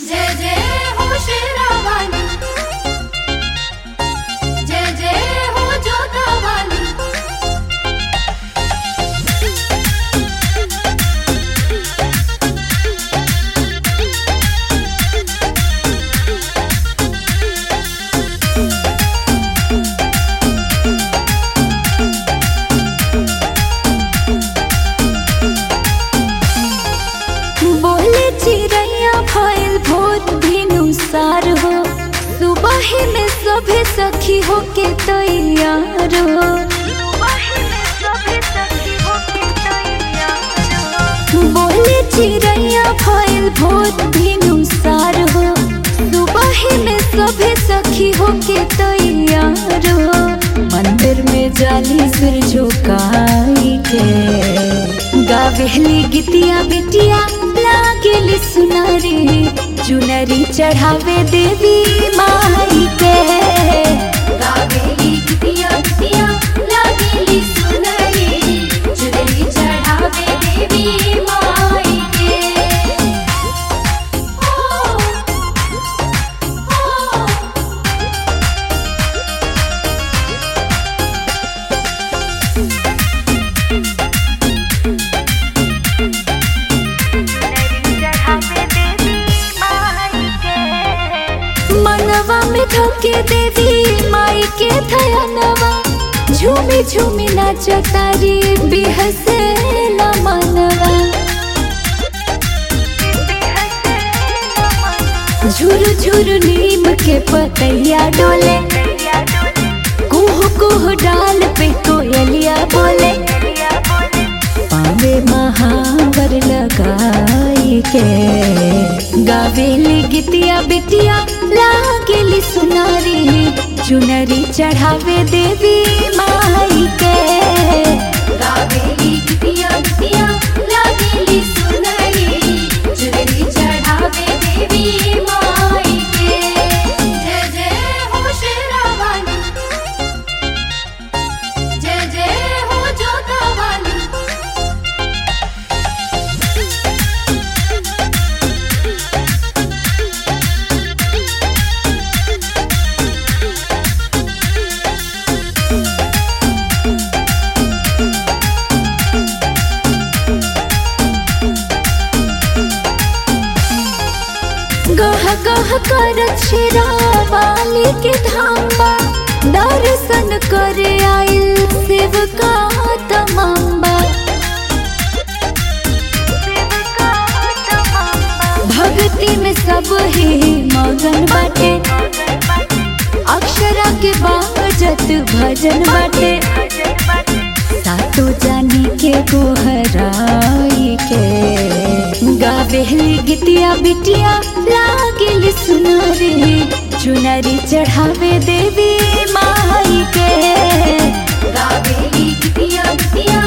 जय जय हो शेरावाली जय जय हो जोतावाली बोले चिड़ैया भइल भोर भिनु सार हो सुबह में सभे सखी हो के तैयार हो बोले चिड़ैया भइल भोर भिनु सार हो सुबह में सभे सखी हो के तैयार हो मंदिर में जाली सिर झुकाई के गावेली गितिया बिटिया लागेली सुनारी चुनरी चढ़ावे देवी माई के गावेली गितिया गितिया लागेली सुनरी चुनरी चढ़ावे देवी माई के ओ ओ मनवा में धोके देवी माई के थयनवा झूमी झूमी नाच तारी बिहसे न मनवा झुर झुर नीम के पतैया डोले कुह कुह डाल पे कोयलिया बोले पावे महावर लगाई के गावेली गितिया बिटिया लागेली सुनारी चुनरी चढ़ावे देवी माई के गावेली गितिया गितिया लागेली सुनरी चुनरी चढ़ावे देवी माई के जय जय हो शेरावाली जय जय हो जोतावाली गह गह कर वाली के धाम्बा दर्शन करे आइल सेवका तमाम्बा भक्ति में सब ही मगन बाटे अक्षरा के बाजत भजन बाटे सातो जानी के गोहराई के गावेली गितिया बिटिया लागेल सुनारी चुनरी चढ़ावे देवी माई के गावेली गितिया गितिया